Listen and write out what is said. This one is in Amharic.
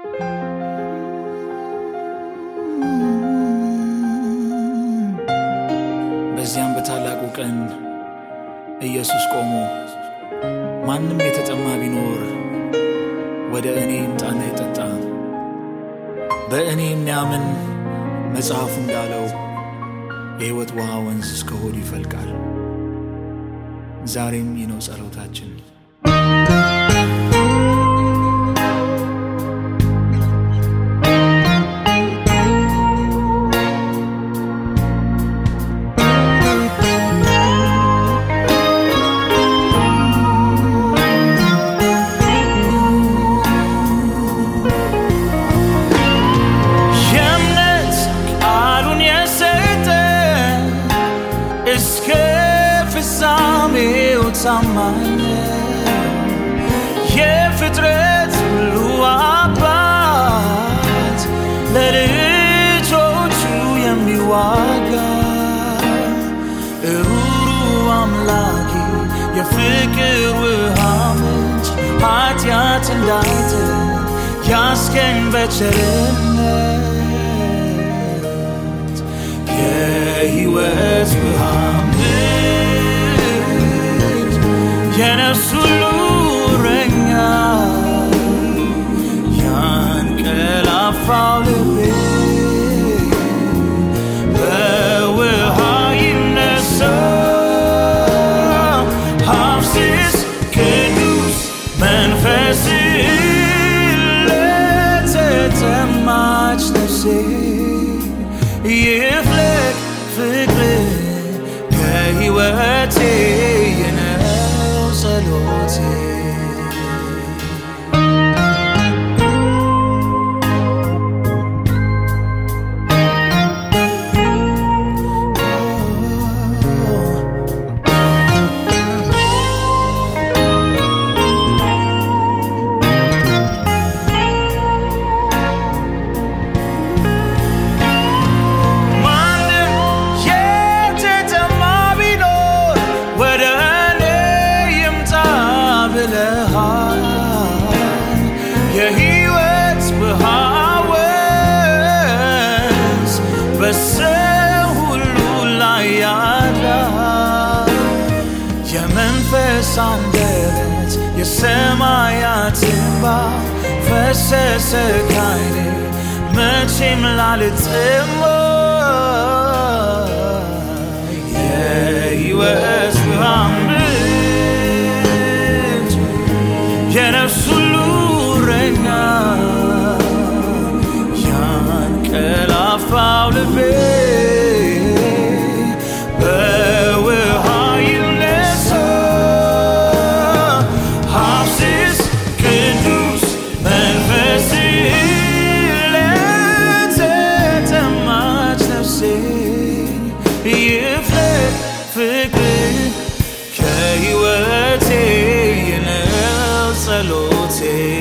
በዚያም በታላቁ ቀን ኢየሱስ ቆሞ ማንም የተጠማ ቢኖር ወደ እኔ ይምጣና ይጠጣ፣ በእኔ የሚያምን መጽሐፉ እንዳለው የሕይወት ውሃ ወንዝ እስከ ሆዱ ይፈልቃል። ዛሬም ይህ ነው ጸሎታችን። የእምነት ቃሉን የሰጠ እስከ ፍጻሜው ታማኝ ነው። የፍጥረት ሁሉ አባት ለልጆቹ የሚዋጋ ሩሩ አምላኬ የፍቅር ውሃ ምንጭ ኃጢአት እንዳይጥል ያስገኝ በቸርነት የሕይወት ውሃ ምንጭ የነፍስ ሁሉ እረኛ ያንቀላፋው ልቤ በውሃ ይነሳ ሐፍስስ ቅዱስ መንፈስ ለተጠማች ነፍሴ ይፍለቅ ፍቅር ከሕይወቴ የነው ጸሎቴ ማንም የተጠማ ቢኖር ወደ እኔ ይምጣ ብለሃል። የሕይወት ውሃ ወንዝ በሰው ሁሉ ላይ ያድራል። የመንፈስ አንደበት የሰማያት እንባ ፈሰሰ ካይኔ መቼም ላልጠማ የሕይወት ውሃ ምንጭ የነፍስ ሁሉ እረኛ ያንቀላፋው ልቤ በውሃ ይነሳ ሐፍስስ ቅዱስ መንፈስ ለተጠማች ነፍሴ ይፍለቅ ፍቅር ከሕይወቴ የነው ጸሎቴ